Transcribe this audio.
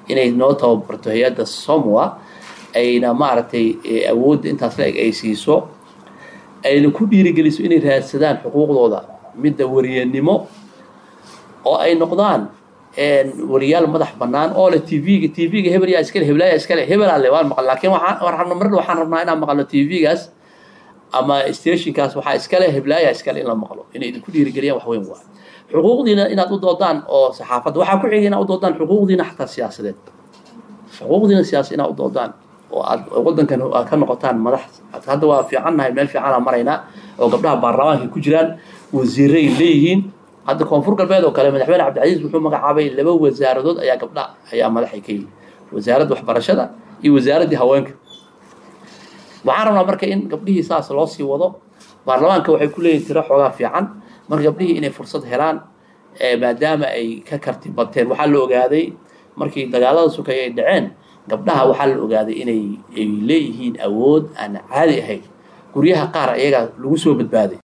inay noo tababarto hay-adda somwa ayna maaragtay awoodda intaas la eg ay siiso ayna ku dhiirigeliso inay raadsadaan xuquuqdooda midda wariyanimo oo ay noqdaan wariyaal madax bannaan oo leh tv-ga tv-ga hebel yaa iskale heblaaya iskale hebelaa le waan maqal laakiin waxaan mar waxaan rabnaa inaan maqalno tv-gaas ama stationkaas waxaa iskale heblaaya iskale in la maqlo inay idinku dhiirigeliyaan wax weyn waa xuquuqdiina inaad u doodaan oo saxaafadda waxaa ku xiga inaad u doodaan xuquuqdiina xataa siyaasadeed xuquuqdiina siyaasa inaad u doodaan oo aad waddankan aad ka noqotaan madax hadda waa fiicannahay meel fiicanaa maraynaa oo gabdhaha baarlamaanka ku jiraan wasiiray leeyihiin hadda koonfur galbeed oo kale madaxweyne cabdicasiis wuxuu magacaabay laba wasaaradood ayaa gabdha ayaa madaxay ka yihin wasaaradda waxbarashada iyo wasaaraddii haweenka waxaan rabnaa marka in gabdhihii saas loo sii wado baarlamaanka waxay ku leeyihin tiro xoogaa fiican marka gabdhihii inay fursad helaan maadaama ay ka karti bateen waxaa la ogaaday markii dagaalada sukay ay dhaceen gabdhaha waxaa la ogaaday inay ay leeyihiin awood aan caadi ahayn guryaha qaar ayagaa lagu soo badbaaday